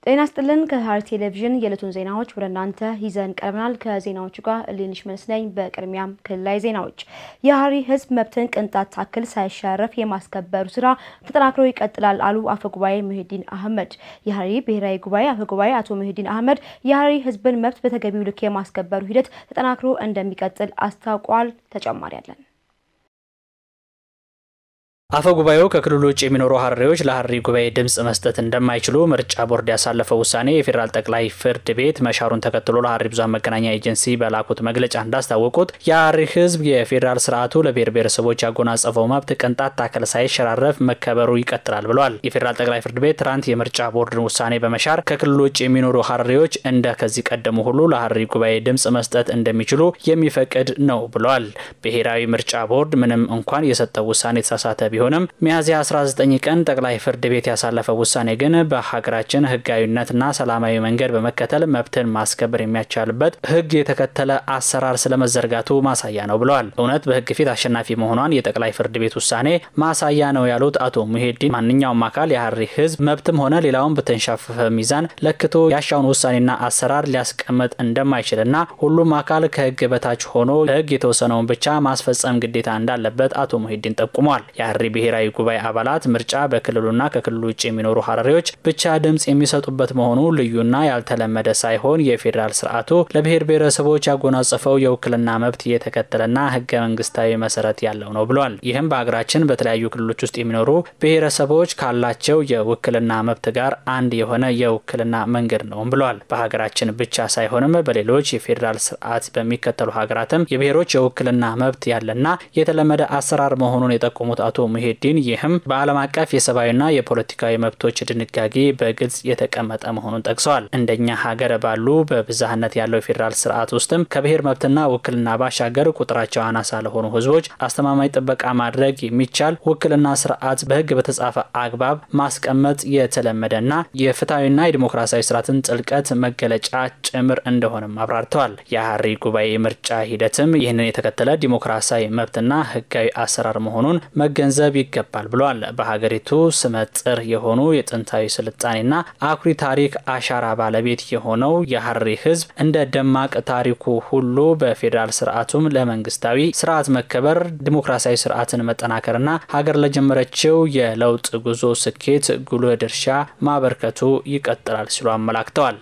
ጤና ስጥልን ከሐረሪ ቴሌቪዥን የዕለቱን ዜናዎች ወደ እናንተ ይዘን ቀርበናል። ከዜናዎቹ ጋር እሌንሽ መልስ ነኝ። በቅድሚያም ክልላዊ ዜናዎች። የሐረሪ ሕዝብ መብትን ቅንጣት ታክል ሳይሸረፍ የማስከበሩ ስራ ተጠናክሮ ይቀጥላል አሉ አፈጉባኤ ሙሂዲን አህመድ። የሐረሪ ብሔራዊ ጉባኤ አፈጉባኤ አቶ ሙሂዲን አህመድ የሐረሪ ሕዝብን መብት በተገቢው ልክ የማስከበሩ ሂደት ተጠናክሮ እንደሚቀጥል አስታውቋል። ተጨማሪ አለን። አፈ ጉባኤው ከክልሉ ውጭ የሚኖሩ ሐረሪዎች ለሐረሪ ጉባኤ ድምፅ መስጠት እንደማይችሉ ምርጫ ቦርድ ያሳለፈው ውሳኔ የፌዴራል ጠቅላይ ፍርድ ቤት መሻሩን ተከትሎ ለሐረሪ ብዙኃን መገናኛ ኤጀንሲ በላኩት መግለጫ እንዳስታወቁት የሐረሪ ህዝብ የፌዴራል ስርዓቱ ለብሔር ብሔረሰቦች ያጎናጸፈው መብት ቅንጣት ታከል ሳይሸራረፍ መከበሩ ይቀጥላል ብለዋል። የፌዴራል ጠቅላይ ፍርድ ቤት ትናንት የምርጫ ቦርድን ውሳኔ በመሻር ከክልሉ ውጭ የሚኖሩ ሐረሪዎች እንደ ከዚህ ቀደሙ ሁሉ ለሐረሪ ጉባኤ ድምፅ መስጠት እንደሚችሉ የሚፈቅድ ነው ብለዋል። ብሔራዊ ምርጫ ቦርድ ምንም እንኳን የሰጠው ውሳኔ የተሳሳተ ቢሆንም ሚያዝያ 19 ቀን ጠቅላይ ፍርድ ቤት ያሳለፈው ውሳኔ ግን በሀገራችን ህጋዊነትና ሰላማዊ መንገድ በመከተል መብትን ማስከበር የሚያቻልበት ህግ የተከተለ አሰራር ስለመዘርጋቱ ማሳያ ነው ብለዋል። እውነት በህግ ፊት አሸናፊ መሆኗን የጠቅላይ ፍርድ ቤት ውሳኔ ማሳያ ነው ያሉት አቶ ሙሂዲን ማንኛውም አካል የሐረሪ ህዝብ መብትም ሆነ ሌላውን በተንሻፈፈ ሚዛን ለክቶ ያሻውን ውሳኔና አሰራር ሊያስቀምጥ እንደማይችልና ሁሉም አካል ከህግ በታች ሆኖ ህግ የተወሰነውን ብቻ ማስፈጸም ግዴታ እንዳለበት አቶ ሙሂዲን ጠቁመዋል። የሐረሪ ብሔራዊ ጉባኤ አባላት ምርጫ በክልሉና ከክልሉ ውጭ የሚኖሩ ሐረሪዎች ብቻ ድምፅ የሚሰጡበት መሆኑ ልዩና ያልተለመደ ሳይሆን የፌዴራል ስርዓቱ ለብሔር ብሔረሰቦች ያጎናጸፈው የውክልና መብት የተከተለና ህገ መንግስታዊ መሰረት ያለው ነው ብሏል። ይህም በሀገራችን በተለያዩ ክልሎች ውስጥ የሚኖሩ ብሔረሰቦች ካላቸው የውክልና መብት ጋር አንድ የሆነ የውክልና መንገድ ነውም ብሏል። በሀገራችን ብቻ ሳይሆንም በሌሎች የፌዴራል ስርዓት በሚከተሉ ሀገራትም የብሔሮች የውክልና መብት ያለና የተለመደ አሰራር መሆኑን የጠቆሙት አቶ ሙሂዲን ይህም በዓለም አቀፍ የሰብአዊና የፖለቲካዊ መብቶች ድንጋጌ በግልጽ የተቀመጠ መሆኑን ጠቅሰዋል። እንደኛ ሀገር ባሉ በብዝሃነት ያለው የፌዴራል ስርዓት ውስጥም ከብሔር መብትና ውክልና ባሻገር ቁጥራቸው አናሳ ለሆኑ ህዝቦች አስተማማኝ ጥበቃ ማድረግ የሚቻል ውክልና ስርዓት በህግ በተጻፈ አግባብ ማስቀመጥ የተለመደና የፍትሐዊና የዲሞክራሲያዊ ስርዓትን ጥልቀት መገለጫ ጭምር እንደሆነም አብራርተዋል። የሐረሪ ጉባኤ ምርጫ ሂደትም ይህንን የተከተለ ዲሞክራሲያዊ መብትና ህጋዊ አሰራር መሆኑን መገንዘብ ይገባል ብለዋል። በሀገሪቱ ስመጥር የሆኑ የጥንታዊ ስልጣኔና አኩሪ ታሪክ አሻራ ባለቤት የሆነው የሐረሪ ህዝብ እንደ ደማቅ ታሪኩ ሁሉ በፌዴራል ስርዓቱም ለመንግስታዊ ስርዓት መከበር ዲሞክራሲያዊ ስርዓትን መጠናከርና ሀገር ለጀመረችው የለውጥ ጉዞ ስኬት ጉልህ ድርሻ ማበርከቱ ይቀጥላል ሲሉ አመላክተዋል።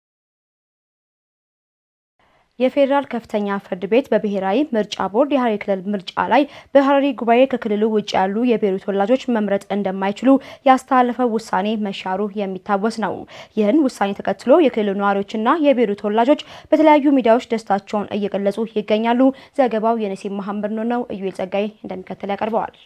የፌዴራል ከፍተኛ ፍርድ ቤት በብሔራዊ ምርጫ ቦርድ የሐረሪ ክልል ምርጫ ላይ በሐረሪ ጉባኤ ከክልሉ ውጭ ያሉ የብሔሩ ተወላጆች መምረጥ እንደማይችሉ ያስተላለፈው ውሳኔ መሻሩ የሚታወስ ነው። ይህን ውሳኔ ተከትሎ የክልሉ ነዋሪዎችና የብሔሩ ተወላጆች በተለያዩ ሚዲያዎች ደስታቸውን እየገለጹ ይገኛሉ። ዘገባው የነሲም መሐመድ ነው። እዩኤል ጸጋይ እንደሚከተል ያቀርበዋል።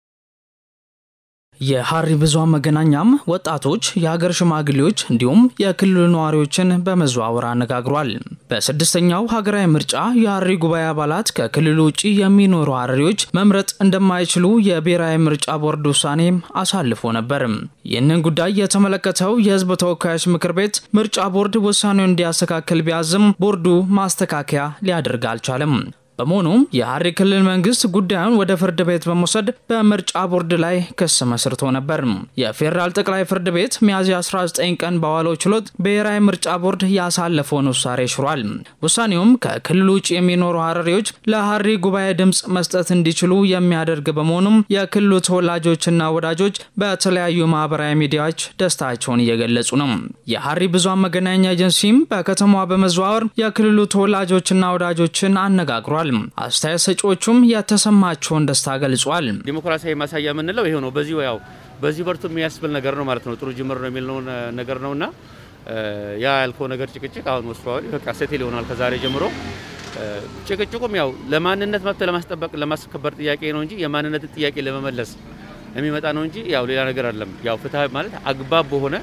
የሐረሪ ብዙኃን መገናኛም ወጣቶች፣ የሀገር ሽማግሌዎች እንዲሁም የክልሉ ነዋሪዎችን በመዘዋወር አነጋግሯል። በስድስተኛው ሀገራዊ ምርጫ የሐረሪ ጉባኤ አባላት ከክልሉ ውጭ የሚኖሩ ሐረሪዎች መምረጥ እንደማይችሉ የብሔራዊ ምርጫ ቦርድ ውሳኔም አሳልፎ ነበር። ይህንን ጉዳይ የተመለከተው የሕዝብ ተወካዮች ምክር ቤት ምርጫ ቦርድ ውሳኔውን እንዲያስተካክል ቢያዝም ቦርዱ ማስተካከያ ሊያደርግ አልቻለም። በመሆኑም የሐረሪ ክልል መንግስት ጉዳዩን ወደ ፍርድ ቤት በመውሰድ በምርጫ ቦርድ ላይ ክስ መስርቶ ነበር። የፌዴራል ጠቅላይ ፍርድ ቤት ሚያዝያ 19 ቀን በዋለው ችሎት ብሔራዊ ምርጫ ቦርድ ያሳለፈውን ውሳኔ ሽሯል። ውሳኔውም ከክልሉ ውጭ የሚኖሩ ሐረሪዎች ለሐረሪ ጉባኤ ድምፅ መስጠት እንዲችሉ የሚያደርግ በመሆኑም የክልሉ ተወላጆችና ወዳጆች በተለያዩ ማህበራዊ ሚዲያዎች ደስታቸውን እየገለጹ ነው። የሐረሪ ብዙኃን መገናኛ ኤጀንሲም በከተማዋ በመዘዋወር የክልሉ ተወላጆችና ወዳጆችን አነጋግሯል። አስተያየት ሰጪዎቹም የተሰማቸውን ደስታ ገልጿል። ዲሞክራሲያዊ ማሳያ የምንለው ይሄው ነው። በዚህ ያው በዚህ በርቱ የሚያስብል ነገር ነው ማለት ነው። ጥሩ ጅምር ነው የሚል ነገር ነውና ያ ያልከው ነገር ጭቅጭቅ አሁን ወስደዋል። በቃ ሴቴል ይሆናል ከዛሬ ጀምሮ። ጭቅጭቁም ያው ለማንነት መብት ለማስጠበቅ ለማስከበር ጥያቄ ነው እንጂ የማንነትን ጥያቄ ለመመለስ የሚመጣ ነው እንጂ ያው ሌላ ነገር አይደለም። ያው ፍትህ ማለት አግባብ በሆነ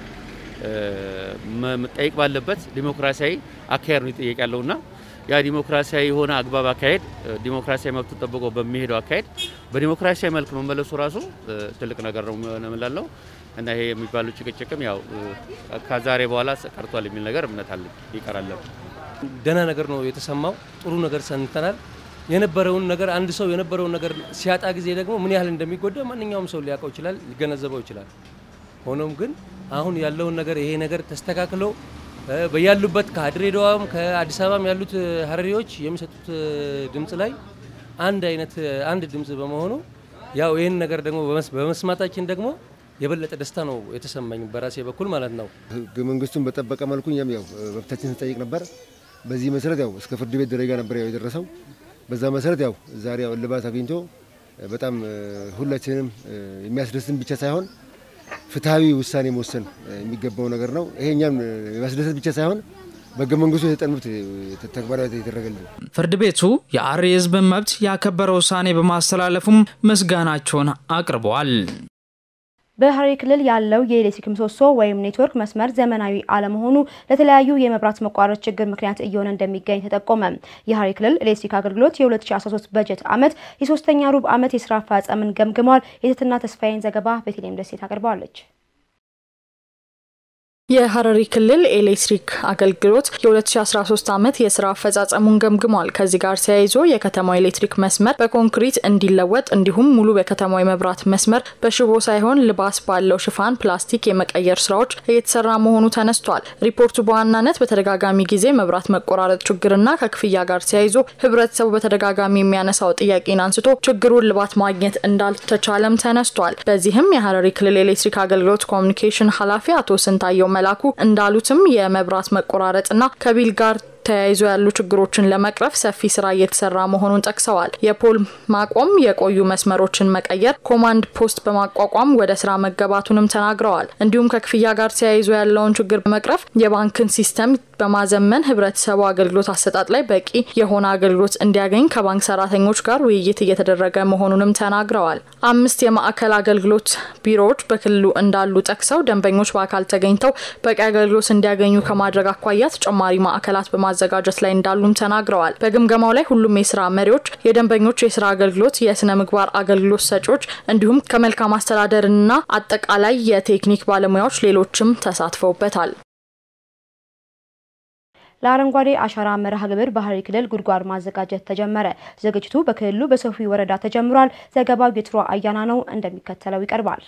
መጠየቅ ባለበት ዲሞክራሲያዊ አካሄድ ነው ይጠየቅ ያለውና ያ ዲሞክራሲያዊ የሆነ አግባብ አካሄድ ዲሞክራሲያዊ መብቱ ጠብቆ በሚሄደው አካሄድ በዲሞክራሲያዊ መልክ መመለሱ ራሱ ትልቅ ነገር ነው የምንላለው እና ይሄ የሚባለው ጭቅጭቅም ያው ከዛሬ በኋላ ቀርቷል የሚል ነገር እምነት አለ ይቀራል። ደህና ነገር ነው የተሰማው። ጥሩ ነገር ሰንተናል። የነበረውን ነገር አንድ ሰው የነበረውን ነገር ሲያጣ ጊዜ ደግሞ ምን ያህል እንደሚጎዳ ማንኛውም ሰው ሊያውቀው ይችላል፣ ሊገነዘበው ይችላል። ሆኖም ግን አሁን ያለውን ነገር ይሄ ነገር ተስተካክሎ በያሉበት ከድሬዳዋም ከአዲስ አበባም ያሉት ሀረሪዎች የሚሰጡት ድምፅ ላይ አንድ አይነት አንድ ድምፅ በመሆኑ ያው ይህን ነገር ደግሞ በመስማታችን ደግሞ የበለጠ ደስታ ነው የተሰማኝ በራሴ በኩል ማለት ነው። ህገ መንግስቱን በጠበቀ መልኩ እኛም ያው መብታችን ስንጠይቅ ነበር። በዚህ መሰረት ያው እስከ ፍርድ ቤት ደረጃ ነበር ያው የደረሰው። በዛ መሰረት ያው ዛሬ ያው እልባት አግኝቶ በጣም ሁላችንም የሚያስደስትን ብቻ ሳይሆን ፍትሐዊ ውሳኔ መወሰን የሚገባው ነገር ነው። ይሄ እኛም የሚያስደስት ብቻ ሳይሆን በህገ መንግስቱ የተጠኑት ተግባራዊ የተደረገልን ፍርድ ቤቱ የሀረሪ ህዝብን መብት ያከበረ ውሳኔ በማስተላለፉም ምስጋናቸውን አቅርበዋል። በሀረሪ ክልል ያለው የኤሌክትሪክ ምሰሶ ወይም ኔትወርክ መስመር ዘመናዊ አለመሆኑ ለተለያዩ የመብራት መቋረጥ ችግር ምክንያት እየሆነ እንደሚገኝ ተጠቆመ። የሀረሪ ክልል ኤሌክትሪክ አገልግሎት የ2013 በጀት ዓመት የሶስተኛ ሩብ ዓመት የስራ አፈጻጸምን ገምግሟል። የትትና ተስፋዬን ዘገባ ቤተልሔም ደሴ ታቀርበዋለች። የሀረሪ ክልል ኤሌክትሪክ አገልግሎት የ2013 ዓመት የስራ አፈጻጸሙን ገምግሟል። ከዚህ ጋር ተያይዞ የከተማው ኤሌክትሪክ መስመር በኮንክሪት እንዲለወጥ እንዲሁም ሙሉ በከተማው የመብራት መስመር በሽቦ ሳይሆን ልባስ ባለው ሽፋን ፕላስቲክ የመቀየር ስራዎች እየተሰራ መሆኑ ተነስቷል። ሪፖርቱ በዋናነት በተደጋጋሚ ጊዜ መብራት መቆራረጥ ችግርና ከክፍያ ጋር ተያይዞ ህብረተሰቡ በተደጋጋሚ የሚያነሳው ጥያቄን አንስቶ ችግሩን ልባት ማግኘት እንዳልተቻለም ተነስቷል። በዚህም የሀረሪ ክልል ኤሌክትሪክ አገልግሎት ኮሚኒኬሽን ኃላፊ አቶ ስንታየው መላኩ እንዳሉትም የመብራት መቆራረጥና ከቢል ጋር ተያይዞ ያሉ ችግሮችን ለመቅረፍ ሰፊ ስራ እየተሰራ መሆኑን ጠቅሰዋል። የፖል ማቆም፣ የቆዩ መስመሮችን መቀየር፣ ኮማንድ ፖስት በማቋቋም ወደ ስራ መገባቱንም ተናግረዋል። እንዲሁም ከክፍያ ጋር ተያይዞ ያለውን ችግር በመቅረፍ የባንክን ሲስተም በማዘመን ህብረተሰቡ አገልግሎት አሰጣጥ ላይ በቂ የሆነ አገልግሎት እንዲያገኝ ከባንክ ሰራተኞች ጋር ውይይት እየተደረገ መሆኑንም ተናግረዋል። አምስት የማዕከል አገልግሎት ቢሮዎች በክልሉ እንዳሉ ጠቅሰው ደንበኞች በአካል ተገኝተው በቂ አገልግሎት እንዲያገኙ ከማድረግ አኳያ ተጨማሪ ማዕከላት በማዘጋጀት ላይ እንዳሉም ተናግረዋል። በግምገማው ላይ ሁሉም የስራ መሪዎች፣ የደንበኞች የስራ አገልግሎት፣ የስነ ምግባር አገልግሎት ሰጪዎች እንዲሁም ከመልካም አስተዳደርና አጠቃላይ የቴክኒክ ባለሙያዎች ሌሎችም ተሳትፈውበታል። ለአረንጓዴ አሻራ መርሃ ግብር በሀረሪ ክልል ጉድጓድ ማዘጋጀት ተጀመረ። ዝግጅቱ በክልሉ በሶፊ ወረዳ ተጀምሯል። ዘገባው የትሮ አያና ነው፣ እንደሚከተለው ይቀርባል።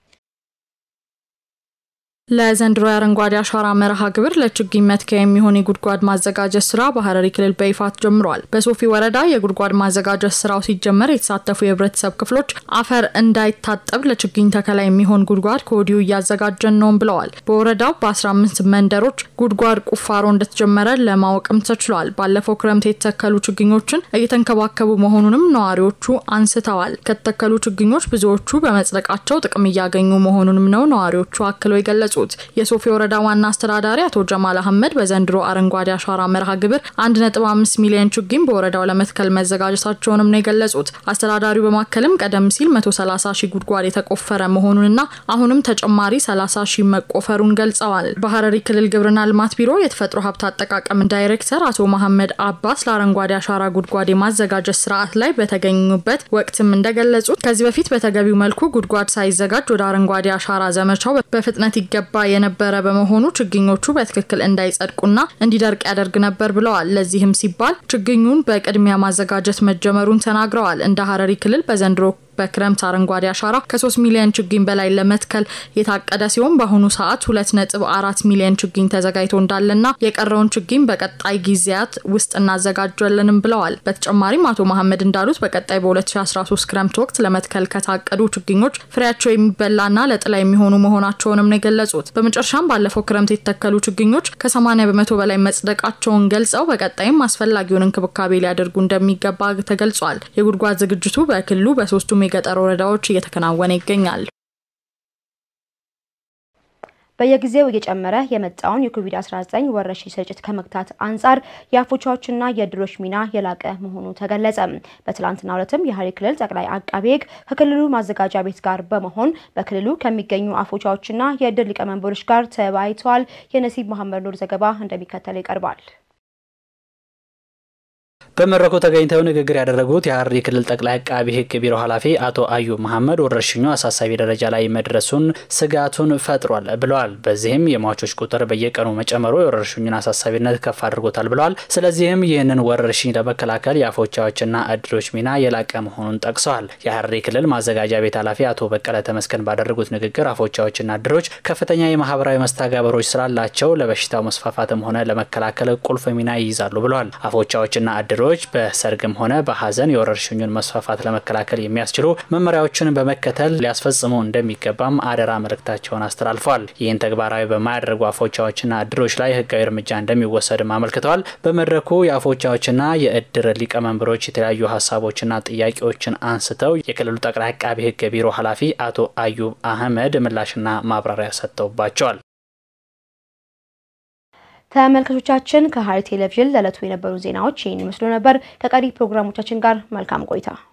ለዘንድሮ የአረንጓዴ አሻራ መርሃ ግብር ለችግኝ መትከያ የሚሆን የጉድጓድ ማዘጋጀት ስራ በሀረሪ ክልል በይፋ ጀምሯል። በሶፊ ወረዳ የጉድጓድ ማዘጋጀት ስራው ሲጀመር የተሳተፉ የህብረተሰብ ክፍሎች አፈር እንዳይታጠብ ለችግኝ ተከላ የሚሆን ጉድጓድ ከወዲሁ እያዘጋጀን ነውም ብለዋል። በወረዳው በ15 መንደሮች ጉድጓድ ቁፋሮ እንደተጀመረ ለማወቅም ተችሏል። ባለፈው ክረምት የተተከሉ ችግኞችን እየተንከባከቡ መሆኑንም ነዋሪዎቹ አንስተዋል። ከተተከሉ ችግኞች ብዙዎቹ በመጽደቃቸው ጥቅም እያገኙ መሆኑንም ነው ነዋሪዎቹ አክለው የገለጹ የሶፊ ወረዳ ዋና አስተዳዳሪ አቶ ጀማል አህመድ በዘንድሮ አረንጓዴ አሻራ መርሃ ግብር 1.5 ሚሊዮን ችግኝ በወረዳው ለመትከል መዘጋጀታቸውንም ነው የገለጹት። አስተዳዳሪው በማከልም ቀደም ሲል 130 ሺህ ጉድጓድ የተቆፈረ መሆኑንና አሁንም ተጨማሪ 30 ሺህ መቆፈሩን ገልጸዋል። በሀረሪ ክልል ግብርና ልማት ቢሮ የተፈጥሮ ሀብት አጠቃቀም ዳይሬክተር አቶ መሐመድ አባስ ለአረንጓዴ አሻራ ጉድጓድ የማዘጋጀት ስርዓት ላይ በተገኙበት ወቅትም እንደገለጹት ከዚህ በፊት በተገቢው መልኩ ጉድጓድ ሳይዘጋጅ ወደ አረንጓዴ አሻራ ዘመቻው በፍጥነት ይገባ የነበረ በመሆኑ ችግኞቹ በትክክል እንዳይጸድቁና እንዲደርቅ ያደርግ ነበር ብለዋል። ለዚህም ሲባል ችግኙን በቅድሚያ ማዘጋጀት መጀመሩን ተናግረዋል። እንደ ሀረሪ ክልል በዘንድሮ በክረምት አረንጓዴ አሻራ ከ3 ሚሊዮን ችግኝ በላይ ለመትከል የታቀደ ሲሆን በአሁኑ ሰዓት 2.4 ሚሊዮን ችግኝ ተዘጋጅቶ እንዳለና የቀረውን ችግኝ በቀጣይ ጊዜያት ውስጥ እናዘጋጀለንም ብለዋል። በተጨማሪም አቶ መሐመድ እንዳሉት በቀጣይ በ2013 ክረምት ወቅት ለመትከል ከታቀዱ ችግኞች ፍሬያቸው የሚበላና ለጥላ የሚሆኑ መሆናቸውንም ነው የገለጹት። በመጨረሻም ባለፈው ክረምት የተተከሉ ችግኞች ከ80 በመቶ በላይ መጽደቃቸውን ገልጸው በቀጣይም አስፈላጊውን እንክብካቤ ሊያደርጉ እንደሚገባ ተገልጿል። የጉድጓድ ዝግጅቱ በክልሉ በሶስቱም የገጠር ወረዳዎች እየተከናወነ ይገኛል። በየጊዜው እየጨመረ የመጣውን የኮቪድ-19 ወረርሽኝ ስርጭት ከመግታት አንጻር የአፎቻዎችና የእድሮች ሚና የላቀ መሆኑ ተገለጸ። በትላንትናው ዕለትም የሀረሪ ክልል ጠቅላይ አቃቤ ሕግ ከክልሉ ማዘጋጃ ቤት ጋር በመሆን በክልሉ ከሚገኙ አፎቻዎችና የእድር ሊቀመንበሮች ጋር ተወያይተዋል። የነሲብ መሐመድ ኑር ዘገባ እንደሚከተለው ይቀርባል። በመድረኩ ተገኝተው ንግግር ያደረጉት የሀረሪ ክልል ጠቅላይ አቃቢ ሕግ ቢሮ ኃላፊ አቶ አዩብ መሐመድ ወረርሽኙ አሳሳቢ ደረጃ ላይ መድረሱን ስጋቱን ፈጥሯል ብለዋል። በዚህም የሟቾች ቁጥር በየቀኑ መጨመሩ የወረርሽኙን አሳሳቢነት ከፍ አድርጎታል ብለዋል። ስለዚህም ይህንን ወረርሽኝ ለመከላከል የአፎቻዎችና እድሮች ሚና የላቀ መሆኑን ጠቅሰዋል። የሀረሪ ክልል ማዘጋጃ ቤት ኃላፊ አቶ በቀለ ተመስገን ባደረጉት ንግግር አፎቻዎችና እድሮች ከፍተኛ የማህበራዊ መስተጋበሮች ስላላቸው ለበሽታው መስፋፋትም ሆነ ለመከላከል ቁልፍ ሚና ይይዛሉ ብለዋል። አፎቻዎችና እድሮች በሰርግም ሆነ በሀዘን የወረርሽኙን መስፋፋት ለመከላከል የሚያስችሉ መመሪያዎችን በመከተል ሊያስፈጽሙ እንደሚገባም አደራ መልእክታቸውን አስተላልፈዋል። ይህን ተግባራዊ በማያደርጉ አፎቻዎችና እድሮች ላይ ህጋዊ እርምጃ እንደሚወሰድም አመልክተዋል። በመድረኩ የአፎቻዎችና የእድር ሊቀመንበሮች የተለያዩ ሀሳቦችና ጥያቄዎችን አንስተው የክልሉ ጠቅላይ አቃቢ ህግ ቢሮ ኃላፊ አቶ አዩብ አህመድ ምላሽና ማብራሪያ ሰጥተውባቸዋል። ተመልካቾቻችን ከሀረሪ ቴሌቪዥን ለዕለቱ የነበሩ ዜናዎች ይህን ይመስሉ ነበር። ከቀሪ ፕሮግራሞቻችን ጋር መልካም ቆይታ